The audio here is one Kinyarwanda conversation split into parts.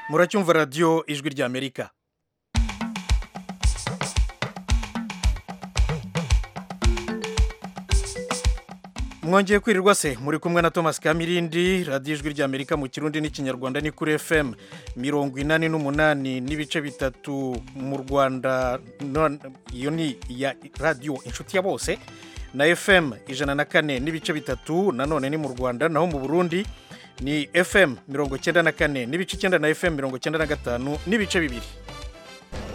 muracyumva radiyo ijwi ry'amerika mwongeye kwirirwa se muri kumwe na thomas kamirindi radiyo ijwi ry'amerika mu kirundi n'ikinyarwanda ni kuri fm mirongo inani n'umunani n'ibice bitatu mu rwanda iyo ni iya radiyo inshuti ya bose na fm ijana na kane n'ibice bitatu nanone ni mu rwanda naho mu burundi ni fm mirongo icyenda na kane n'ibice icyenda na fm mirongo icyenda na gatanu n'ibice bibiri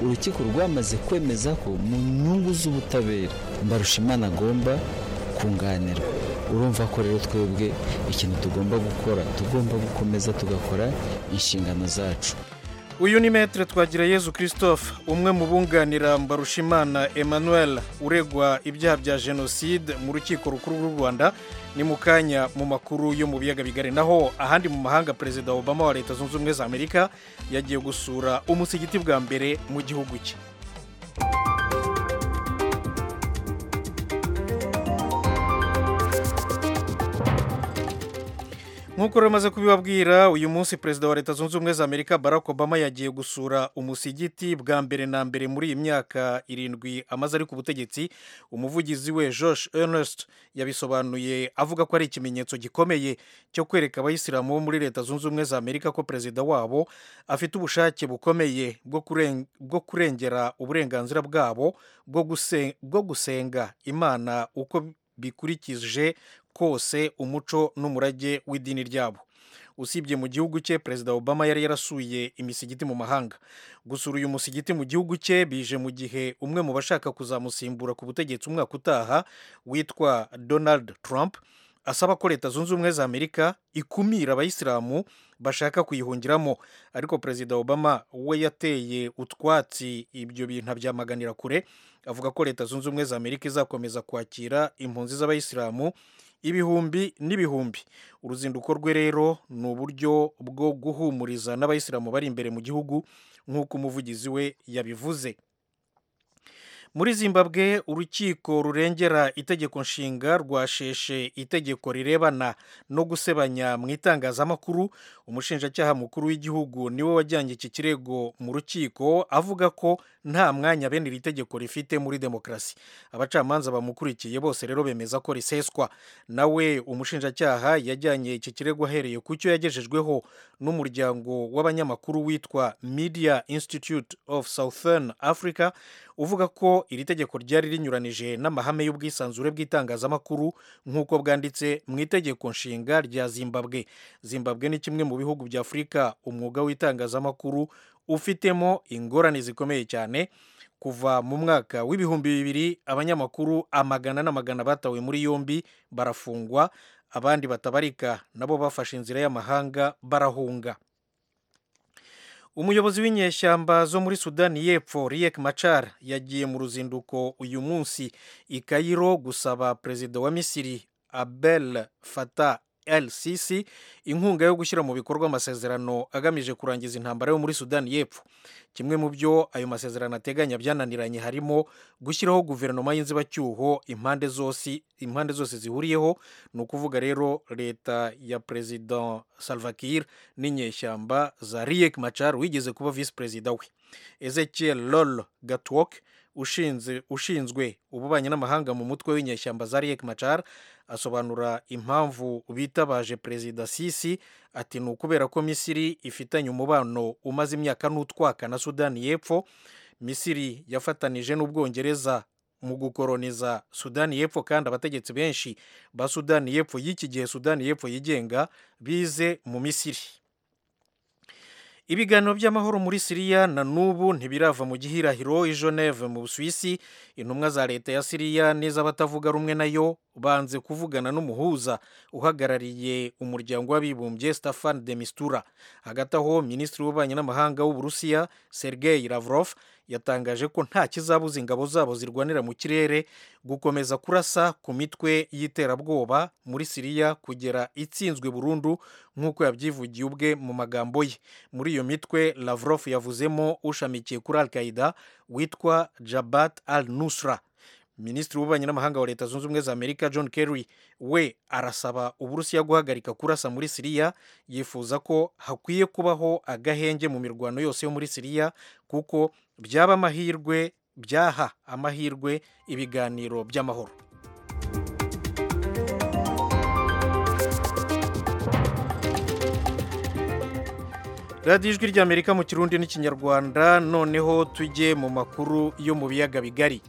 urukiko rwamaze kwemeza ko mu nyungu z'ubutabera mbarushimana agomba kunganirwa urumva ko rero twebwe ikintu tugomba gukora tugomba gukomeza tugakora inshingano zacu uyu ni metere twagira yezu christophe umwe mu bunganira mbarushimana emmanuel uregwa ibyaha bya jenoside mu rukiko rukuru rw'u rwanda ni mu kanya mu makuru yo mu biyaga bigari naho ahandi mu mahanga perezida obama wa leta zunze ubumwe za amerika yagiye gusura umusigiti bwa mbere mu gihugu cye nk'uko rumaze kubibabwira uyu munsi perezida wa leta zunze ubumwe za amerika barack obama yagiye gusura umusigiti bwa mbere na mbere muri iyi myaka irindwi amaze ari ku butegetsi umuvugizi we josh ernest yabisobanuye avuga ko ari ikimenyetso gikomeye cyo kwereka abayisilamu bo muri leta zunze ubumwe za amerika ko perezida wabo afite ubushake bukomeye bwo kurengera uburenganzira bwabo bwo gusenga imana uko bikurikije kose umuco n'umurage w'idini ryabo usibye mu gihugu cye perezida obama yari yarasuye imisigiti mu mahanga gusura uyu musigiti mu gihugu cye bije mu gihe umwe mu bashaka kuzamusimbura ku butegetsi umwaka utaha witwa donald trump asaba ko leta zunze ubumwe za amerika ikumira abayisilamu bashaka kuyihungiramo ariko perezida obama we yateye utwatsi ibyo bintu abyamaganira kure avuga ko leta zunze ubumwe za amerika izakomeza kwakira impunzi z'abayisilamu ibihumbi n'ibihumbi uruzinduko rwe rero ni uburyo bwo guhumuriza n'abayisilamu bari imbere mu gihugu nk'uko umuvugizi we yabivuze muri zimbabwe urukiko rurengera itegeko nshinga rwasheshe itegeko rirebana no gusebanya mu itangazamakuru umushinjacyaha mukuru w'igihugu niwe wajyanye iki kirego mu rukiko avuga ko nta mwanya bene iri tegeko rifite muri demokarasi abacamanza bamukurikiye bose rero bemeza ko riseswa nawe umushinjacyaha yajyanye iki kirego ahereye ku cyo yagejejweho n'umuryango w'abanyamakuru witwa media institute of southern africa uvuga ko iri tegeko ryari rinyuranije n'amahame y'ubwisanzure bw'itangazamakuru nk'uko bwanditse mu itegeko nshinga rya zimbabwe zimbabwe ni kimwe mu bihugu bya afurika umwuga w'itangazamakuru ufitemo ingorane zikomeye cyane kuva mu mwaka w'ibihumbi bibiri abanyamakuru amagana n'amagana batawe muri yombi barafungwa abandi batabarika nabo bafashe inzira y'amahanga barahunga umuyobozi w'inyeshyamba zo muri sudani y'epfo Riek Machar yagiye mu ruzinduko uyu munsi i Cairo gusaba perezida wa misiri abel Fattah el sisi inkunga yo gushyira mu bikorwa amasezerano agamije kurangiza intambara yo muri sudani y'epfo kimwe mu byo ayo masezerano ateganya byananiranye harimo gushyiraho guverinoma y'inzibacyuho impande zose impande zose zihuriyeho ni ukuvuga rero leta ya perezida Salva Kiir n'inyeshyamba za Riek Machar wigeze kuba visi perezida we Ezekiel Lol Gatwok ushinzwe ububanyi n'amahanga mu mutwe w'inyeshyamba za Riek Machar asobanura impamvu bitabaje perezida sisi ati ni ukubera ko misiri ifitanye umubano umaze imyaka n'utwaka na sudani y'epfo misiri yafatanije n'ubwongereza mu gukoroniza sudani y'epfo kandi abategetsi benshi ba sudani y'epfo y'iki gihe sudani y'epfo yigenga bize mu misiri ibiganiro by'amahoro muri siriya na n'ubu ntibirava mu gihirahiro i Geneve mu busuwisi intumwa za leta ya siriya n'iz'abatavuga rumwe nayo banze kuvugana n'umuhuza uhagarariye umuryango w'abibumbye Staffan de Mistura hagati aho minisitiri w'ububanyi n'amahanga w'uburusiya Sergei Lavrov yatangaje ko nta kizabuza ingabo zabo zirwanira mu kirere gukomeza kurasa ku mitwe y'iterabwoba muri siriya kugera itsinzwe burundu nk'uko yabyivugiye ubwe mu magambo ye muri iyo mitwe Lavrov yavuzemo ushamikiye kuri al qaida witwa jabat al nusra minisitiri w'ububanyi n'amahanga wa leta zunze ubumwe za amerika john kerry we arasaba uburusiya guhagarika kurasa muri siriya yifuza ko hakwiye kubaho agahenge mu mirwano yose yo muri siriya kuko byaba amahirwe byaha amahirwe ibiganiro by'amahoro radiyo ijwi ry'amerika mu kirundi n'ikinyarwanda noneho tujye mu makuru yo mu biyaga bigari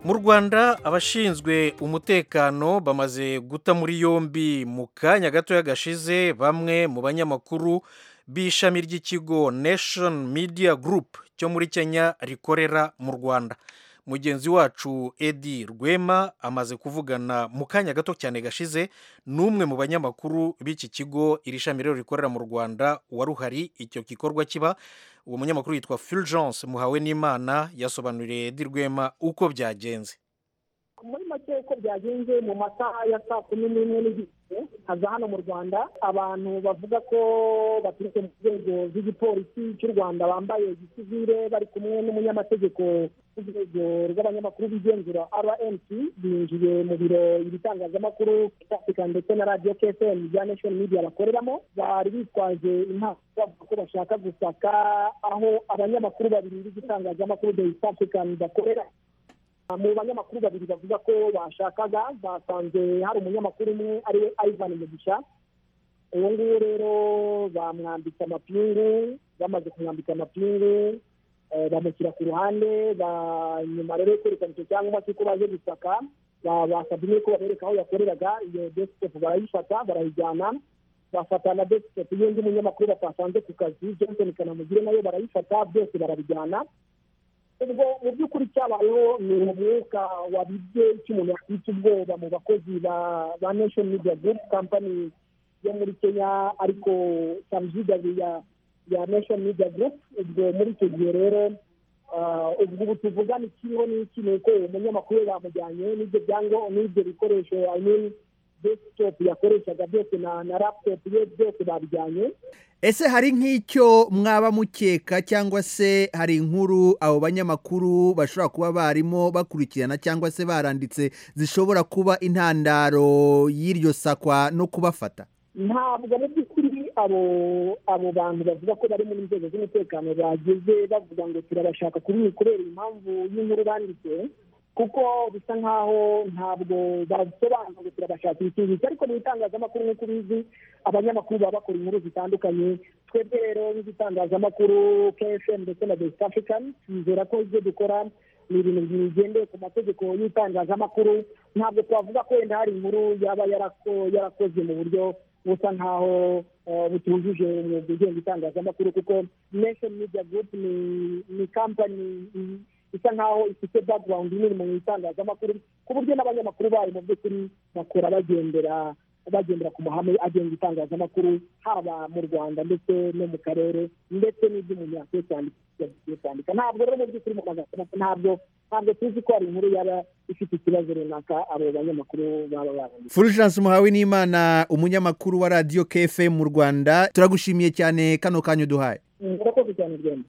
mu rwanda abashinzwe umutekano bamaze guta muri yombi mu kanya gatoya gashize bamwe mu banyamakuru b'ishami ry'ikigo nation media group cyo muri kenya rikorera mu rwanda mugenzi wacu edi rwema amaze kuvugana mu kanya gato cyane gashize n'umwe mu banyamakuru b'iki kigo iri shami rero rikorera mu rwanda waruhari icyo gikorwa kiba uwo munyamakuru yitwa fulgence muhawe n'imana yasobanuriye edi rwema uko byagenze muri make uko byagenze mu masaha ya saa kumi n'imwe n'igice haza hano mu rwanda abantu bavuga ko baturutse mu nzego z'igipolisi cy'u rwanda bambaye gisivire bari kumwe n'umunyamategeko w'urwego rw'abanyamakuru bigenzura rnc binjiye mu biro ibitangazamakuru africa ndetse na radiyo kfm bya national media bakoreramo bari bitwaje impapuro bavuga ko bashaka gusaka aho abanyamakuru babiri b'igitangazamakuru the east african bakorera mu banyamakuru babiri bavuga ko bashakaga basanze hari umunyamakuru umwe ariwe ivan mugisha uwo nguwo rero bamwambitse amapingu bamaze kumwambika amapingu bamushyira ku ruhande nyuma rero yo kwerekana icyo cyangwa cy'uko baje gusaka basabye yuko babereka aho yakoreraga iyo desitepu barayifata barayijyana bafata na desitepu y'undi munyamakuru batasanze ku kazi johnson kanamugire nayo barayifata byose barabijyana ubwo mu by'ukuri cyabayeho ni umwuka wabibye icyo umuntu yakwita ubwoba mu bakozi ba nation media group company yo muri kenya ariko saruzigazi ya nation media group ubwo muri icyo gihe rero ubwo ubu tuvugana ikiho n'iki ni uko uwo munyamakuru bamujyanye n'ibyo byangombwa n'ibyo bikoresho i mean desktop yakoreshaga byose na laptop ye byose babijyanye ese hari nk'icyo mwaba mukeka cyangwa se hari inkuru abo banyamakuru bashobora kuba barimo bakurikirana cyangwa se baranditse zishobora kuba intandaro y'iryo sakwa no kubafata ntabwo mu by'ukuri abo abo bantu bavuga ko bari mu nzego z'umutekano bageze bavuga ngo turabashaka kuri kubera impamvu y'inkuru banditse kuko bisa nkaho ntabwo basobanura turabashakira ikintu icyo ariko mu bitangazamakuru nk'uko ubizi abanyamakuru baba bakora inkuru zitandukanye twebwe rero nk'igitangazamakuru kfm ndetse na besita african twizera ko ibyo dukora ni ibintu bigendeye ku mategeko y'itangazamakuru ntabwo twavuga ko wenda hari inkuru yaba yarakoze mu buryo busa nkaho butujuje umwuga ugenga itangazamakuru kuko nation media group ni kampani isa nkaho ifite background nini mu itangazamakuru ku buryo n'abanyamakuru bayo mu by'ukuri bakora bagendera bagendera ku mahame agenga itangazamakuru haba mu rwanda ndetse no mu karere ndetse n'ibyo umuntu yakwiye kwandika ntabwo rero mu by'ukuri mu magambo ntabwo ntabwo tuzi ko hari inkuru yaba ifite ikibazo runaka abo banyamakuru baba baranditse fulgence muhawe n'imana umunyamakuru wa radiyo kfm mu rwanda turagushimiye cyane kano kanya uduhaye murakoze cyane rwema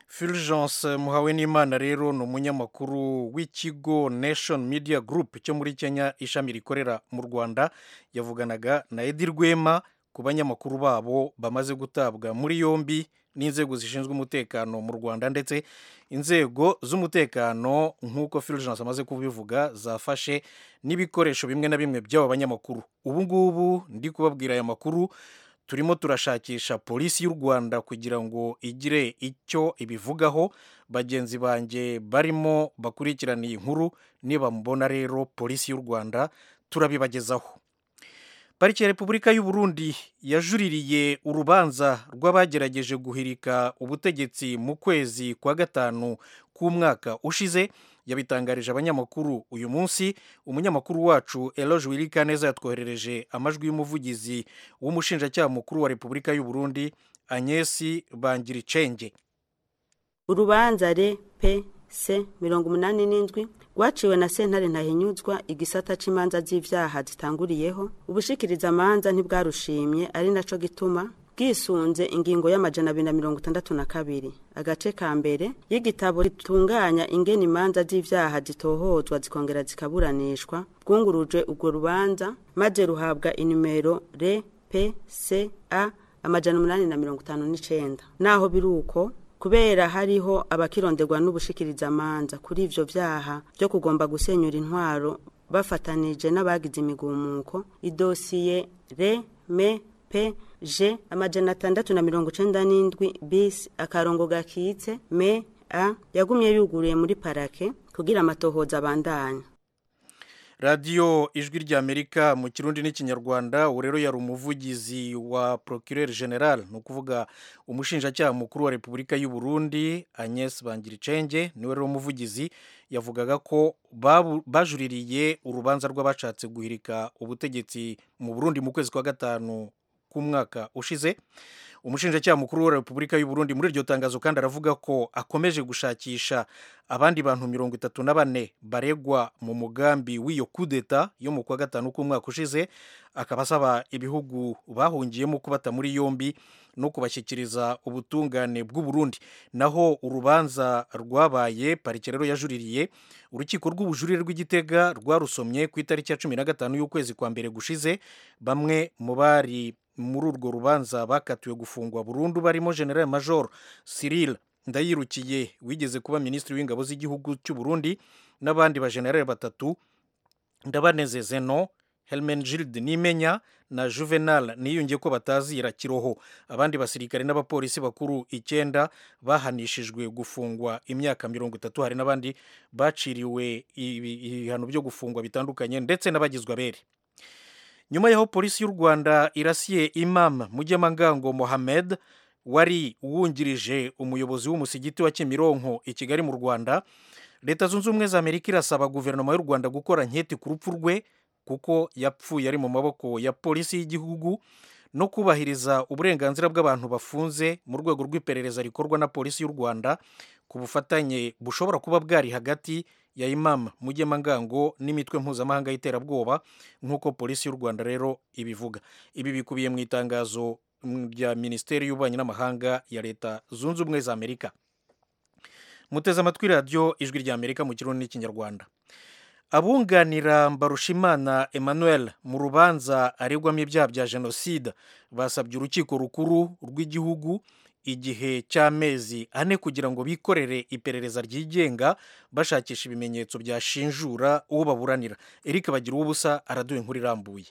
fulgence muhawe n'imana rero ni umunyamakuru w'ikigo nation media group cyo muri kenya ishami rikorera mu rwanda yavuganaga na edi rwema ku banyamakuru babo bamaze gutabwa muri yombi n'inzego zishinzwe umutekano mu rwanda ndetse inzego z'umutekano nk'uko fulgence amaze kubivuga zafashe n'ibikoresho bimwe na bimwe by'aba banyamakuru ubu ngubu ndi kubabwira aya makuru turimo turashakisha polisi y'u rwanda kugira ngo igire icyo ibivugaho bagenzi banjye barimo bakurikirana iyi nkuru nibamubona rero polisi y'u rwanda turabibagezaho pariki ya repubulika y'u burundi yajuririye urubanza rw'abagerageje guhirika ubutegetsi mu kwezi kwa gatanu k'umwaka ushize yabitangarije abanyamakuru uyu munsi umunyamakuru wacu eloge wirikaneza yatwoherereje amajwi y'umuvugizi w'umushinjacyaha mukuru wa repubulika y'u burundi anyesi bangiricenge urubanza re pe se mirongo umunani n'indwi rwaciwe na sentare ntahinyuzwa igisata cy'imanza z'ibyaha zitanguriyeho ubushikirizamanza ntibwarushimye ari nacyo gituma bwisunze ingingo y'amajana abiri na mirongo itandatu na kabiri agace ka mbere y'igitabo ritunganya ingena imanza z'ibyaha zitohozwa zikongera zikaburanishwa bwunguruje urwo rubanza maze ruhabwa inimero rpca amajana umunani na mirongo itanu n'icyenda naho biri uko kubera hariho abakironderwa n'ubushikirizamanza kuri ivyo vyaha byo kugomba gusenyura intwaro bafatanije n'abagize imigumuko idosiye re me pe je amajana atandatu na mirongo icenda n'indwi bis akarongo gakitse me a yagumye yuguriye muri parake kugira amatohoza abandanya radiyo ijwi ry'amerika mu kirundi n'ikinyarwanda ubu rero yari umuvugizi wa procureur general ni ukuvuga umushinjacyaha mukuru wa repubulika y'u Burundi agnes bangiricenge niwe rero umuvugizi yavugaga ko bajuririye urubanza rw'abashatse guhirika ubutegetsi mu burundi mu kwezi kwa gatanu k'umwaka ushize umushinjacyaha mukuru wa repubulika y'u Burundi muri iryo tangazo kandi aravuga ko akomeje gushakisha abandi bantu mirongo itatu na bane baregwa mu mugambi w'iyo kudeta yo mu kwa gatanu k'umwaka ushize akaba asaba ibihugu bahungiyemo kubata muri yombi no kubashyikiriza ubutungane bw'uburundi naho urubanza rwabaye parike rero yajuririye urukiko rw'ubujurire rw'igitega rwarusomye ku itariki ya cumi na gatanu y'ukwezi kwa mbere gushize bamwe mu bari muri urwo rubanza bakatiwe gufungwa burundu barimo general major cyril ndayirukiye wigeze kuba minisitiri w'ingabo z'igihugu cy'u Burundi n'abandi bajenerali batatu ndabanezeze no Helmengilde Nimenya na Juvenal niyungiye ko batazira kiroho abandi basirikare n'abapolisi bakuru icyenda bahanishijwe gufungwa imyaka mirongo itatu hari n'abandi baciriwe ibihano byo gufungwa bitandukanye ndetse n'abagizwe abere nyuma y'aho polisi y'u rwanda irasiye imam mugemangango mohamed wari wungirije umuyobozi w'umusigiti wa kimironko i kigali mu rwanda leta zunze ubumwe za amerika irasaba guverinoma y'u rwanda gukora nketi ku rupfu rwe kuko yapfuye ari mu maboko ya polisi y'igihugu no kubahiriza uburenganzira bw'abantu bafunze mu rwego rw'iperereza rikorwa na polisi y'u rwanda ku bufatanye bushobora kuba bwari hagati ya imam mugemangango n'imitwe mpuzamahanga y'iterabwoba nk'uko polisi y'u rwanda rero ibivuga ibi bikubiye mu itangazo rya minisiteri y'ububanyi n'amahanga ya leta zunze ubumwe za amerika muteze amatwi radiyo ijwi rya amerika mu kirundi n'ikinyarwanda abunganira mbarushimana emmanuel mu rubanza aregwamo ibyaha bya jenoside basabye urukiko rukuru rw'igihugu igihe cy'amezi ane kugira ngo bikorere iperereza ryigenga bashakisha ibimenyetso byashinjura uwo baburanira erike bagira ubusa araduha inkuru irambuye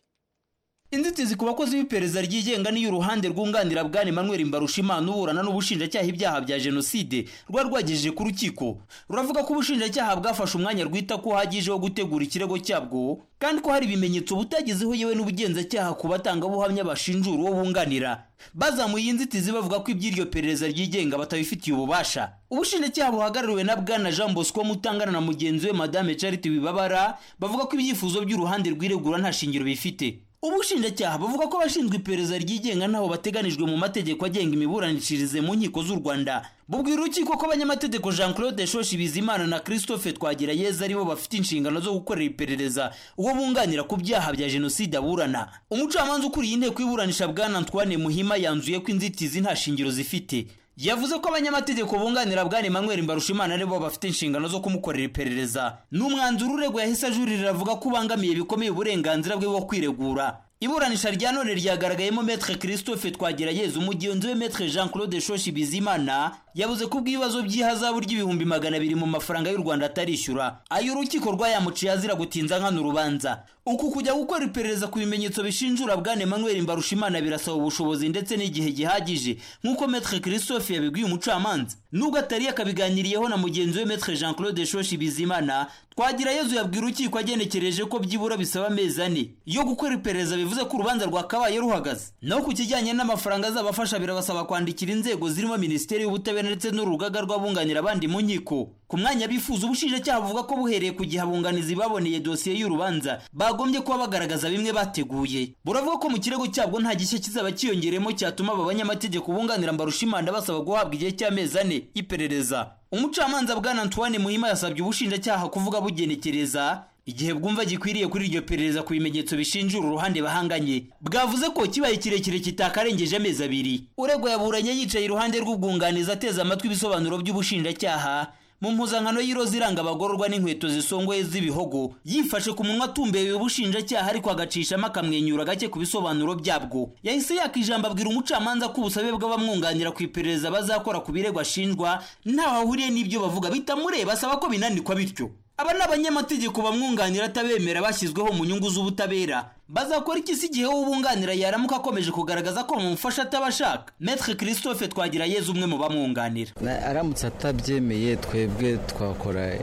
inzitizi ku bakozi b'iperereza ryigenga niyo uruhande rwunganira bwana Emmanuel Mbarushimana uburana n'ubushinjacyaha ibyaha bya jenoside rwa rwagejeje ku rukiko ruravuga ko ubushinjacyaha bwafashe umwanya rwita ko uhagije wo gutegura ikirego cyabwo kandi ko hari ibimenyetso butagezeho yewe n'ubugenzacyaha ku batangabuhamya bashinjura uwo bunganira bazamuye inzitizi bavuga ko iby'iryo perereza ryigenga batabifitiye ububasha ubushinjacyaha buhagarariwe na bwana jean bosco mutangana na mugenzi we madame charite wibabara bavuga ko ibyifuzo by'uruhande rw'iregura nta shingiro bifite ubushinjacyaha buvuga ko abashinzwe iperereza ryigenga nabo bateganijwe mu mategeko agenga imiburanishirize mu nkiko z'u rwanda bubwira urukiko ko abanyamategeko jean claude shoshi bizimana na christophe twagirayeza aribo bafite inshingano zo gukorera iperereza uwo bunganira ku byaha bya jenoside aburana umucamanza ukuriye inteko y'iburanisha bwana antoine muhima yanzuye ko inzitizi nta shingiro zifite yavuze ko abanyamategeko bunganira bwana Emmanuel Mbarushimana aribo bafite inshingano zo kumukorera iperereza n'umwanzuro urego yahise ajurira avuga ko ubangamiye bikomeye uburenganzira bwe bwo kwiregura iburanisha rya none ryagaragayemo Maître Christophe Twagirayeza umugenzi we Maître Jean Claude Shoshi Bizimana yavuze ko ubwibazo by'ihazabu ry'ibihumbi magana abiri mu mafaranga y'u Rwanda atarishyura ayo urukiko rwayamuciye azira gutinza nkana urubanza uku kujya gukora iperereza ku bimenyetso bishinjura bwana Emmanuel Mbarushimana birasaba ubushobozi ndetse n'igihe gihagije nk'uko Maître Christophe yabibwiye umucamanza nubwo atari yakabiganiriyeho na mugenzi we Maître Jean Claude Shoshi Bizimana Twagirayezu yabwiye urukiko agenekereje ko byibura bisaba amezi ane yo gukora iperereza bivuze ko urubanza rwakabaye ruhagaze naho ku kijyanye n'amafaranga azabafasha birabasaba kwandikira inzego zirimo minisiteri y'ubutabera ndetse n'urugaga rw'abunganira abandi mu nkiko ku mwanya bifuza ubushinjacyaha buvuga ko buhereye ku gihe abunganizi baboneye dosiye y'urubanza bagombye kuba bagaragaza bimwe bateguye buravuga ko mu kirego cyabwo nta gishya kizaba kiyongeremo cyatuma aba banyamategeko bunganira mbarushimanda basaba guhabwa igihe cy'amezi ane y'iperereza umucamanza bwana antoine muhima yasabye ubushinjacyaha kuvuga bugenekereza igihe bwumva gikwiriye kuri iryo perereza ku bimenyetso bishinjura uruhande bahanganye bwavuze ko kibaye kirekire kitakarengeje amezi abiri uregwa yaburanye yicaye iruhande rw'ubwunganizi ateze amatwi ibisobanuro by'ubushinjacyaha mu mpuzankano y'iroza iranga abagororwa n'inkweto zisongoye z'ibihogo yifashe ku munwa atumbereye ubushinjacyaha ariko agacishamo akamwenyura gake ku bisobanuro byabwo yahise yaka ijambo abwira umucamanza ko ubusabe bw'abamwunganira ku iperereza bazakora ku birego ashinjwa ntaho ahuriye n'ibyo bavuga bitamureba asaba ko binandikwa bityo aba ni abanyamategeko bamwunganira atabemera bashyizweho mu nyungu z'ubutabera bazakora iki se igihe w'ubunganira yaramuka akomeje kugaragaza ko bamufasha atabashaka metre christophe twagirayezu umwe mu bamwunganira Na- aramutse atabyemeye twebwe twakora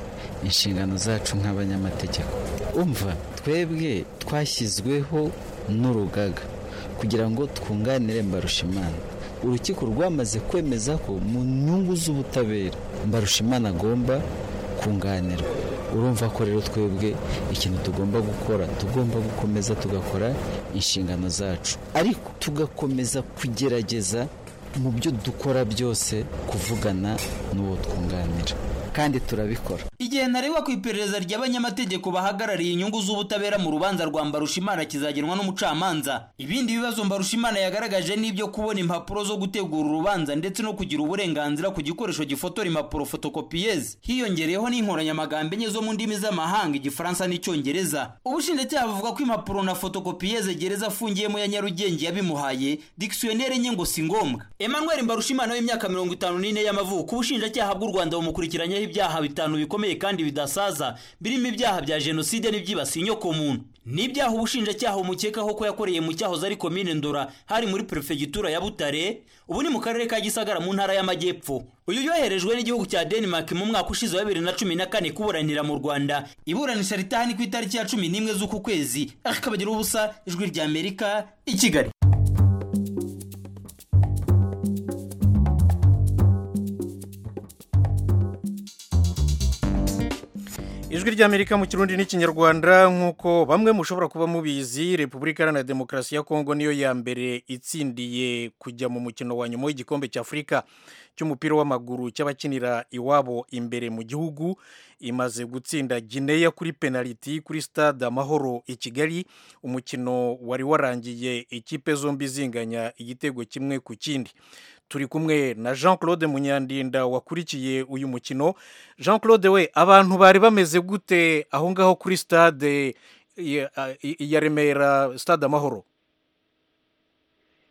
inshingano zacu nk'abanyamategeko umva twebwe twashyizweho n'urugaga kugira ngo twunganire mbarushimana urukiko rwamaze kwemeza ko mu nyungu z'ubutabera mbarushimana agomba kunganirwa urumva ko rero twebwe ikintu tugomba gukora tugomba gukomeza tugakora inshingano zacu ariko tugakomeza kugerageza mu byo dukora byose kuvugana n'uwo twunganira kandi turabikora igihe ntarengwa ku iperereza ry'abanyamategeko bahagarariye inyungu z'ubutabera mu rubanza rwa mbarushimana kizagenwa n'umucamanza ibindi bibazo mbarushimana yagaragaje ni ibyo kubona impapuro zo gutegura urubanza ndetse no kugira uburenganzira ku gikoresho gifotora impapuro fotokopiyeze hiyongereyeho n'inkoranyamagambo enye zo mu ndimi z'amahanga igifaransa n'icyongereza ubushinjacyaha buvuga ko impapuro na fotokopiyeze gereza afungiyemo ya nyarugenge yabimuhaye dikisiyoneri enye ngo si ngombwa emmanuel mbarushimana w'imyaka mirongo itanu n'ine y'amavuko ubushinjacyaha bw'u rwanda bumukurikiranyeho ibyaha bitanu bikomeye kandi bidasaza birimo ibyaha bya jenoside n'ibyibasiye inyokomuntu n'ibyaha ubushinjacyaha bumukekaho ko yakoreye mu cyahoze ari komine ndora hari muri perefegitura ya butare ubu ni mu karere ka gisagara mu ntara y'amajyepfo uyu yoherejwe n'igihugu cya denmark mu mwaka ushize wa bibiri na cumi na kane kuburanira mu rwanda iburanisha ritahani ku itariki ya cumi n'imwe z'uku kwezi akabagira ubusa ijwi rya amerika i kigali ijwi ry'amerika mu kirundi n'ikinyarwanda nk'uko bamwe mushobora kuba mubizi repubulika iharanira demokarasi ya kongo niyo ya mbere itsindiye kujya mu mukino wa nyuma w'igikombe cy'afurika cy'umupira w'amaguru cy'abakinira iwabo imbere mu gihugu imaze gutsinda gineya kuri penaliti kuri stade amahoro i kigali umukino wari warangiye ikipe zombi zinganya igitego kimwe ku kindi turi kumwe na jean claude munyandinda wakurikiye uyu mukino jean claude we abantu bari bameze gute aho ngaho kuri stade ya- ya remera stade amahoro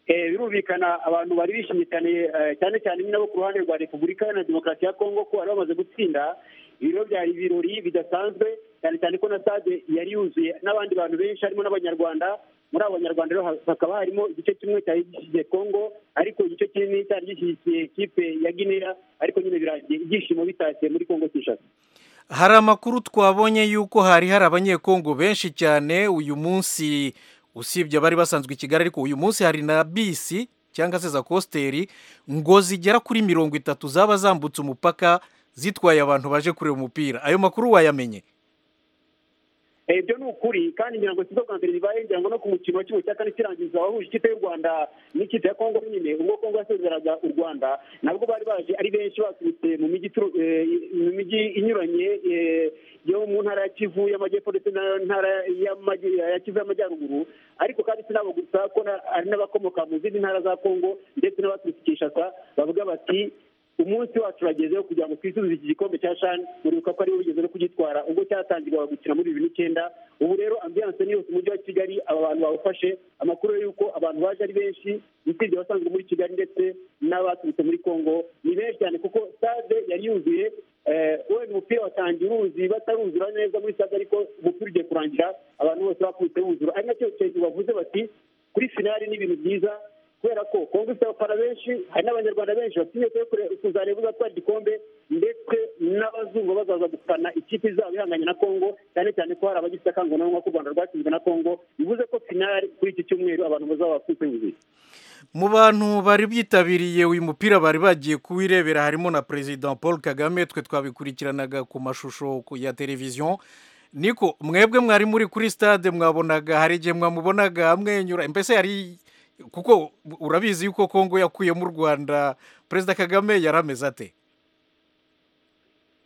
Eh, birumvikana abantu bari bishimye cyane eh, cyane cyane nyine abo ku ruhande rwa repubulika iharanira demokarasi ya kongo ko bari bamaze gutsinda ibiro byari ibirori bidasanzwe cyane cyane ko na stade yari yuzuye n'abandi bantu benshi harimo n'abanyarwanda muri abo banyarwanda rero ha- hakaba harimo igice kimwe cyari gishyigikiye kongo ariko igice kinini cyari gishyigikiye kipe ya guinea ariko nyine birangiye ibyishimo bitashye muri kongo kinshasa hari amakuru twabonye yuko hari hari abanyekongo benshi cyane uyu munsi usibye abari basanzwe i kigali ariko uyu munsi hari na bisi cyangwa se za kositeri ngo zigera kuri mirongo itatu zaba zambutse umupaka zitwaye abantu baje kureba umupira ayo makuru wayamenye Eh, ibyo ni ukuri kandi ngira ngo si bwo bwa mbere bibaye ngira ngo no ku mukino wa kimwe cya kane kirangiza wahuje ikipe y'u rwanda n'ikipe ya kongo nyine ubwo kongo yasezeraga u rwanda nabwo bari baje ari benshi baturutse mu mijyi ituru- eh, mu mijyi inyuranye eh, yo mu ntara ya kivu y'amajyepfo ndetse na ntara y'amajy- ya kivu y'amajyaruguru ariko kandi si nabo gusa ko na- hari n'abakomoka mu zindi ntara za kongo ndetse n'abaturutse i kinshasa bavuga bati umunsi wacu uragezeho kugira ngo twisubize iki gikombe cya shani uribuka ko ariwe wigeze no kugitwara ubwo cyatangirwaga gukina muri bibiri n'icyenda ubu rero ambiyanse ni yose umujyi wa kigali aba bantu bawufashe amakuru yo yuko abantu baje ari benshi usibye abasanzwe muri kigali ndetse n'abaturutse muri kongo ni benshi cyane kuko stade yari yuzuye eh, wenda umupira watangiye uruzi bataruzura neza muri stade ariko umupira ugiye kurangira abantu bose bakubise wuzura ari nacyo kintu bavuze bati kuri finali ni ibintu byiza kubera ko kongo ifite abafana benshi hari n'abanyarwanda benshi bafite intego yo kure- kuzareba uzatwara igikombe ndetse n'abazungu bazaza gufana ikipe izaba ihanganye na kongo cyane cyane ko hari abagifite akangurambaga ko u rwanda rwatsinzwe na kongo bivuze ko finali kuri iki cyumweru abantu bazaba bafite ubuzima mu bantu bari bitabiriye uyu mupira bari bagiye kuwirebera harimo na perezida paul kagame twe twabikurikiranaga ku mashusho ku- ya televiziyo niko mwebwe mwari muri kuri stade mwabonaga hari igihe mwamubonaga amwenyura mbese yari kuko urabizi yuko kongo yakuyemo u rwanda perezida kagame yari ameze ate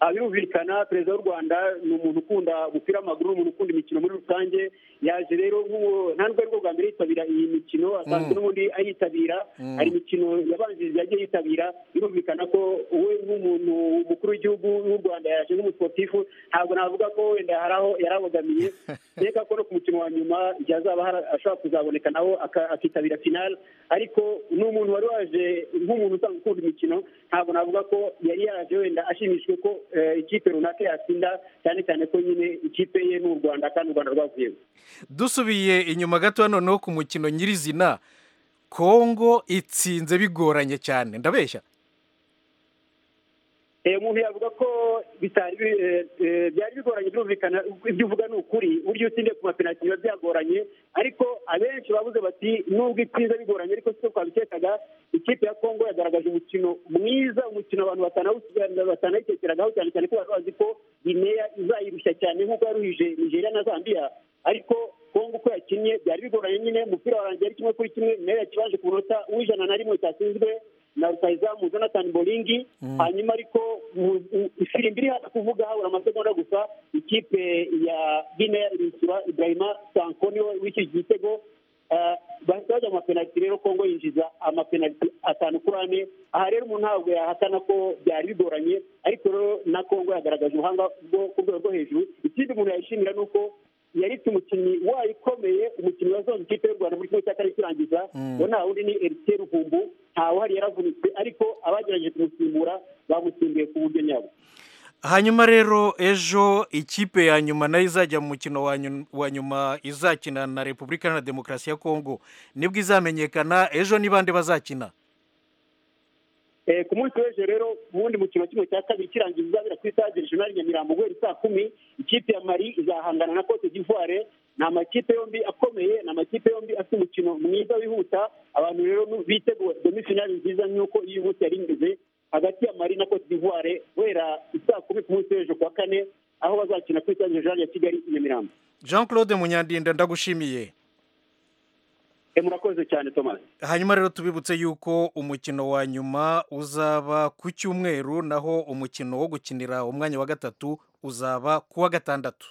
ah, birumvikana perezida w'u rwanda ni umuntu ukunda gupira amaguru ni umuntu ukunda imikino muri rusange yaje rero nk'uwo nta nubwo ari bwo bwa mbere yitabira iyi mikino asanzwe n'ubundi ayitabira hari imikino yabanjirije yagiye yitabira birumvikana ko we nk'umuntu mukuru w'igihugu w'u rwanda yaje nk'umusiporutifu ntabwo navuga ko wenda hari aho yarabogamiye reka ko no ku mukino wa nyuma igihe azaba hari- ashobora kuzaboneka nawo aka- akitabira finale ariko ni umuntu wari waje nk'umuntu usanzwe ukunda imikino ntabwo navuga ko yari yaje wenda ashimishwe ko eh, ikipe runaka yatsinda cyane cyane ko nyine ikipe ye ni u rwanda kandi u rwanda rwavuyemo dusubiye inyuma gato hano no ku mukino nyirizina kongo itsinze bigoranye cyane ndabeshya Eh, umuntu yavuga ko bitari bi- eh, eh, byari bigoranye birumvikana ibyo uvuga ni ukuri buryo utsindiye ku mapenaliti biba byagoranye ariko abenshi bavuze bati nubwo itsinze bigoranye ariko siko twabikekaga ikipe ya kongo yagaragaje umukino mwiza umukino abantu batanawu- batanatekeragaho cyane cyane ko bari bazi ko gineya izayirushya cyane nk'uko yaruhije nigeria na zambia ariko kongo uko yakinnye byari bigoranye nyine umupira warangiye ari kimwe kuri kimwe nayo yakibanje ku munota w'ijana na rimwe cyatsinzwe na rutahizamu jonathan bolingi hanyuma ariko mu- mu- ifirimbi iri hasi kuvuga habura amasegonda gusa ikipe ya guinea irishyura ibrahima sankoni we w'iki gitego Eh, bahita bajya mu mapenaliti rero kongo yinjiza amapenaliti atanu kuri ane aha rero umuntu ntabwo yahakana ko byari bigoranye ariko rero na kongo yagaragaje ubuhanga bwo ku rwego rwo hejuru ikindi umuntu yayishimira ni uko yaretse umukinnyi wayo ukomeye umukinnyi wazoza ikipe y'u rwanda muri kimwe cya kane kirangiza ngo nta wundi ni eritiye ruvumbu ntawuhari yaravunitse ariko abagerageje kumusimbura bamusimbuye ku buryo nyabwo hanyuma rero ejo ikipe ya nyuma nayo izajya mu mukino wa nyu- wa nyuma izakina na repubulika iharanira demokarasi ya kongo nibwo izamenyekana ejo ni bande bazakina Eh, ku munsi w'ejo rero ubundi mukino kimwe cya kabiri kirangiza uzabera ku isaha regional nyamirambo guhera saa kumi ikipe ya mari izahangana na cote d'ivoire ni amakipe yombi akomeye ni amakipe yombi afite umukino mwiza wihuta abantu rero nu- biteguye demifinali nziza nk'uko iyi umunsi yari imeze hagati ya mari na cote d'ivoire guhera saa kumi ku munsi w'ejo kuwa kane aho bazakina ku isaha regional ya kigali i nyamirambo jean claude munyandinda ndagushimiye Eh, murakoze cyane thomas hanyuma rero tubibutse yuko umukino wa nyuma uzaba ku cyumweru naho umukino wo gukinira umwanya wa gatatu uzaba ku wa gatandatu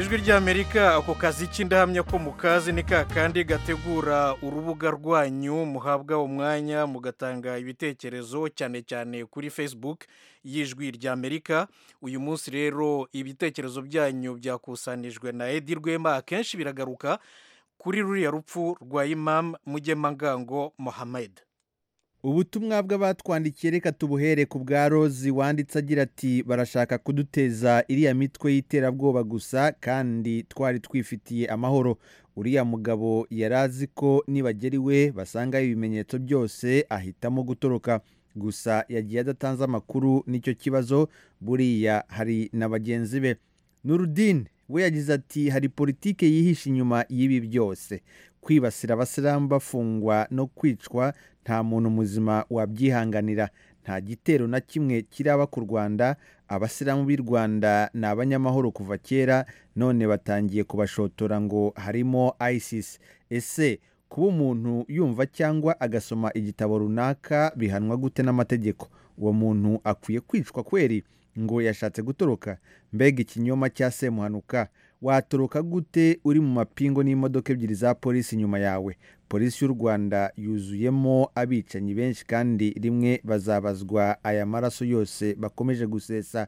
ijwi ry'amerika ako kazi k'indahamya ko mukazi ni ka kandi gategura urubuga rwanyu muhabwa umwanya mugatanga ibitekerezo cyane cyane kuri facebook y'ijwi ry'amerika uyu munsi rero ibitekerezo byanyu byakusanijwe na edi rwema akenshi biragaruka kuri ruriya rupfu rwa imam mugemangango mohamed ubutumwa bw'abatwandikiye reka tubuhere ku bwa rozi wanditse agira ati barashaka kuduteza iriya mitwe y'iterabwoba gusa kandi twari twifitiye amahoro uriya mugabo yari azi ko nibagera iwe basangayo ibimenyetso byose ahitamo gutoroka gusa yagiye adatanze amakuru nicyo kibazo buriya hari na bagenzi be nurudin we yagize ati hari politike yihishe inyuma y'ibi byose kwibasira abasilamu bafungwa no kwicwa nta muntu muzima wabyihanganira nta gitero na kimwe kiraba ku rwanda abasilamu b'i rwanda ni abanyamahoro kuva kera none batangiye kubashotora ngo harimo isis ese kuba umuntu yumva cyangwa agasoma igitabo runaka bihanwa gute n'amategeko uwo muntu akwiye kwicwa kweri ngo yashatse gutoroka mbega ikinyoma cya semuhanuka watoroka gute uri mu mapingo n'imodoka ebyiri za polisi inyuma yawe polisi y'u rwanda yuzuyemo abicanyi benshi kandi rimwe bazabazwa aya maraso yose bakomeje gusesa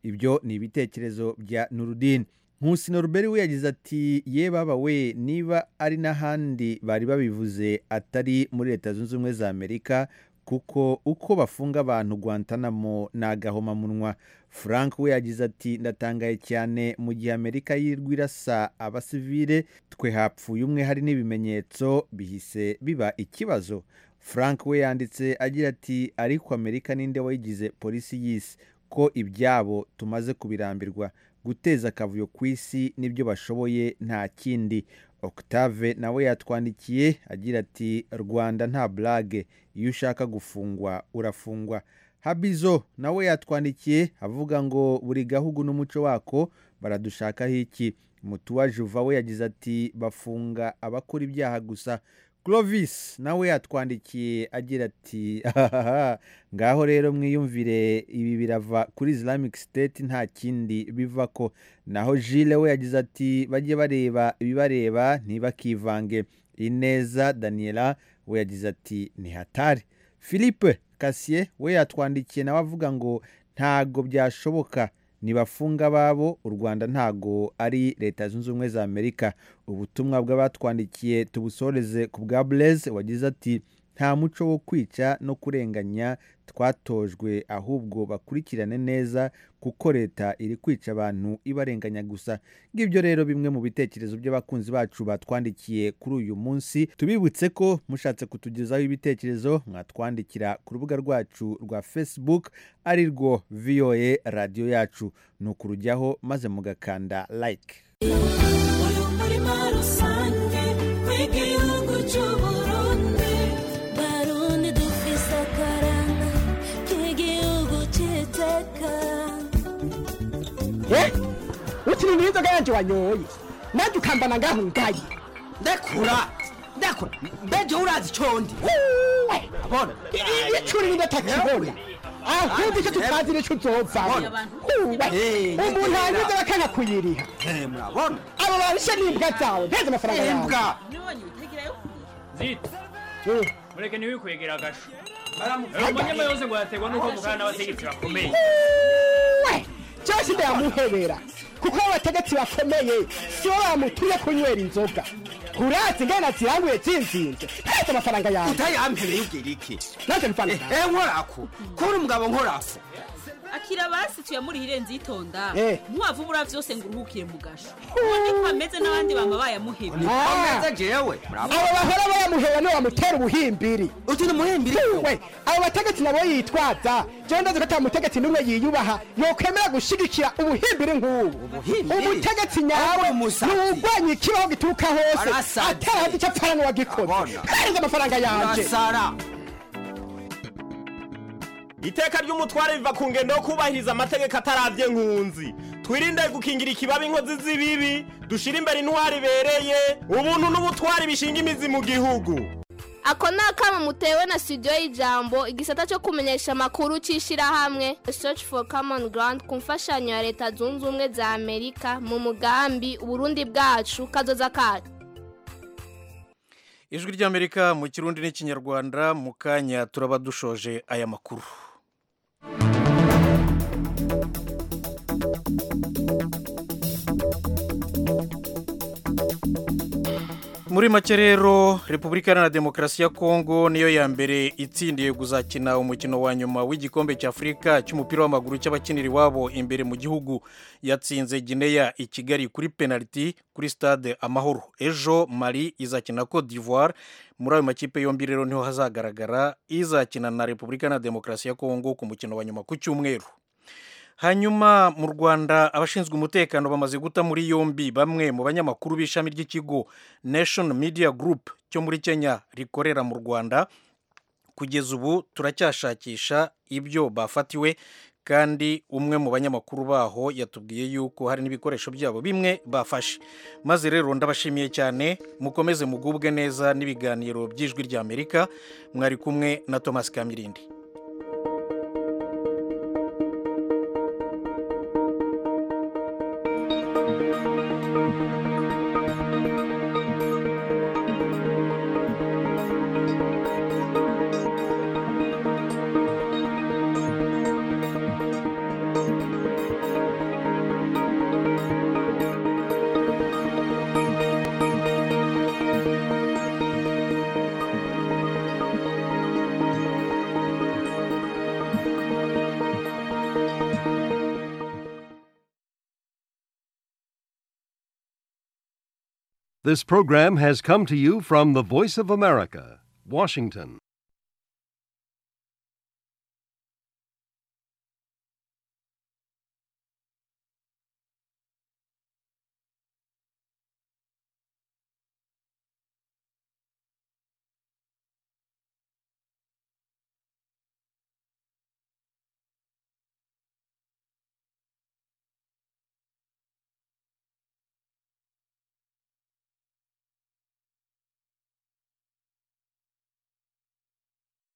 ibyo ni ibitekerezo bya nurudin nkusi noruberi we yagize ati ye baba we niba ari n'ahandi bari babivuze atari muri leta zunze ubumwe za amerika kuko uko bafunga abantu guantanamo ni agahomamunwa frank we yagize ati ndatangaye cyane mu gihe amerika yirirwa irasa abasivile twe hapfuye umwe hari n'ibimenyetso bihise biba ikibazo frank we yanditse agira ati ariko amerika ninde wayigize polisi y'isi ko ibyabo tumaze kubirambirwa guteza akavuyo ku isi nibyo bashoboye nta kindi Octave nawe yatwandikiye agira ati rwanda nta burage iyo ushaka gufungwa urafungwa habizo nawe yatwandikiye avuga ngo buri gahugu n'umuco wako baradushakaho iki mutuwa juva we yagize ati bafunga abakora ibyaha gusa Clovis nawe yatwandikiye agira ati "Ahahaha, ngaho rero mwiyumvire ibi birava kuri Islamic State nta kindi biva ko naho Gilles we yagize ati bajye bareba ibibareba ntibakivange Ineza Daniela we yagize ati ni hatari Philippe Kasiye we yatwandikiye nawe avuga ngo ntago byashoboka nibafunga ababo u rwanda ntago ari leta zunze ubumwe za amerika ubutumwa bw'abatwandikiye tubusoreze ku bwa bureze wagize ati nta muco wo kwica no kurenganya twatojwe ahubwo bakurikirane neza kuko leta iri kwica abantu ibarenganya gusa ngibyo rero bimwe mu bitekerezo by'abakunzi bacu batwandikiye kuri uyu munsi tubibutse ko mushatse kutugezaho ibitekerezo mwatwandikira ku rubuga rwacu rwa facebook ari rwo voa radiyo yacu ni ukurujyaho maze mugakanda like uyu murima rusange w'igihugu cy'uburundi barundi dufise akaranga k'igihugu cy'iteka ukiri inzoga yanjye wanyoye nanjye ukambana ngaho ngaye ndakura ndakura mbeje urazi condi abona icuri niba atakibona ahubwo icyo tutazi nicyo uzovamo Uwe, umuntu anyuze bakanga kuyiriha murabona abo babishe n'imbwa zawe mpeze amafaranga yawe imbwa zita Eh, mureke ntiwikwegera agasho rero umunyama yose ngo yategwa n'uko mugana n'abategetsi bakomeye uwe cyose ndayamuhebera kuko abategetsi bakomeye si bo bamutuye kunywera inzoga urazi ingana ziranguye zinzinze mpeze amafaranga yawe utayampereye ubwira iki nanjye mvana ehe nkorako kubona umugabo nkorako akira basi tuyamurihire nzitonda Eh. muwavubura byose ngo uruhukiye mu gasho ubundi ko ameze n'abandi bama bayamuhebye ameze jewe murabona abo bahora bayamuheba niwe bamutera ubuhimbiri uti ni muhimbiri we abo bategetsi nabo yitwaza jewe ndazi ko ata mutegetsi n'umwe yiyubaha yokwemera gushigikira ubuhimbiri nk'ubu Ubuhimbiri? umutegetsi nyawe Ahubwo umusatsi. ntiwurwanya ikibaho gituruka hose Arasaze. atari hafi icyo apfana n'uwagikoze Abona. hereza amafaranga yanje urasara iteka ry'umutware riva ku ngendo yo kubahiriza amategeko atarabye nkunzi twirinde gukingira ikibaba inkozi z'ibibi dushire imbere intwari ibereye ubuntu n'ubutwari bishinga imizi mu gihugu ako ni akamo mutewe na studio y'ijambo igisata cyo kumenyesha amakuru cy'ishyirahamwe search for common ground ku mfashanyo ya leta zunze ubumwe za amerika mu mugambi uburundi bwacu kazoza kacu ijwi ry'amerika mu kirundi n'ikinyarwanda mu kanya turaba dushoje aya makuru muri make rero repubulika iharanira demokarasi ya kongo niyo ya mbere itsindiye kuzakina umukino wa nyuma w'igikombe cy'afurika cy'umupira w'amaguru cy'abakinira iwabo imbere mu gihugu yatsinze gineya i kigali kuri penaliti kuri stade amahoro ejo mari izakina cote d'ivoire muri ayo makipe yombi rero niho hazagaragara izakina na repubulika iharanira demokarasi ya kongo ku mukino wa nyuma ku cyumweru hanyuma mu rwanda abashinzwe umutekano bamaze guta muri yombi bamwe mu banyamakuru b'ishami ry'ikigo nation media group cyo muri kenya rikorera mu rwanda kugeza ubu turacyashakisha ibyo bafatiwe kandi umwe mu banyamakuru baho yatubwiye yuko hari n'ibikoresho byabo bimwe bafashe maze rero ndabashimiye cyane mukomeze mugubwe neza n'ibiganiro by'ijwi ry'amerika mwari kumwe na thomas kamirindi This program has come to you from the Voice of America, Washington.